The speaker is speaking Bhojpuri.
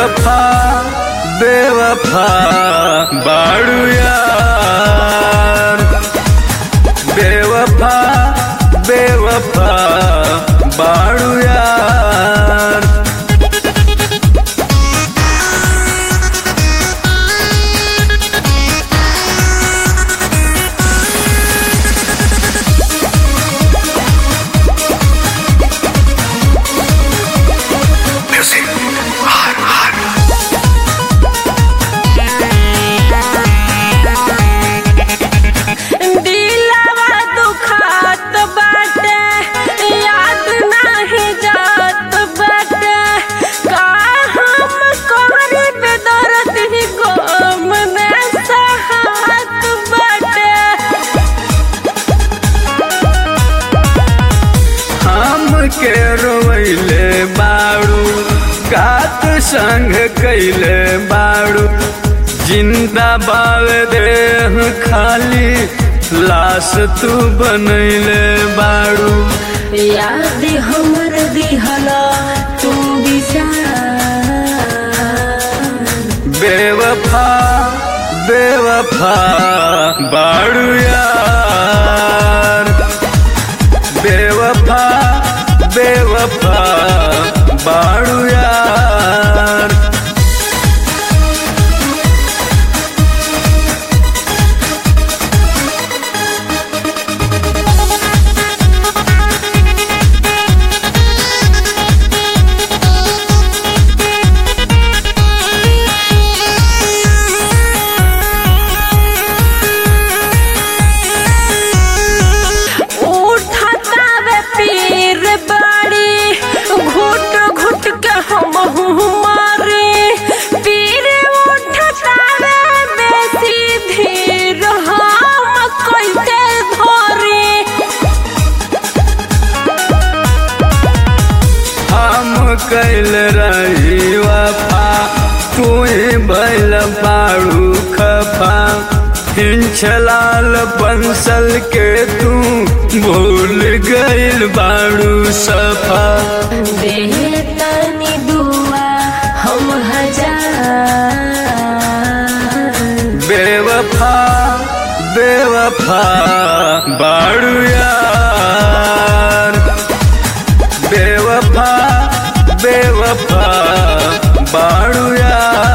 बेवफा बेवफा बाड़ू यार बेवफा बेवफा बाड़ू यार दिलवा दुखात बाटे याद नाही जात बाटे का हम कोहरी पे दर्द ही गम में सहात बाटे हम के रोइले बाड़ू कात संग कैले बाड़ू जिंदा बाव देह खाली लाश तू बनैले बाड़ू याद हमर दिहला तू बिचार बेवफा बेवफा बाड़ू यार बेवफा बेवफा बाड़ू यार उठाता वे पीर बाड़ी घुट घुट के हम मारे पीर उठाता वे बेसी धीर हम कैसे धरे हम कैल रही वफा तू बैल बाड़ू खफा हिंचलाल बंसल के तू भूल गइल बाड़ू सफा देतनी दुआ हम हजार बेवफा बेवफा बाड़ू यार बेवफा बेवफा बाड़ू यार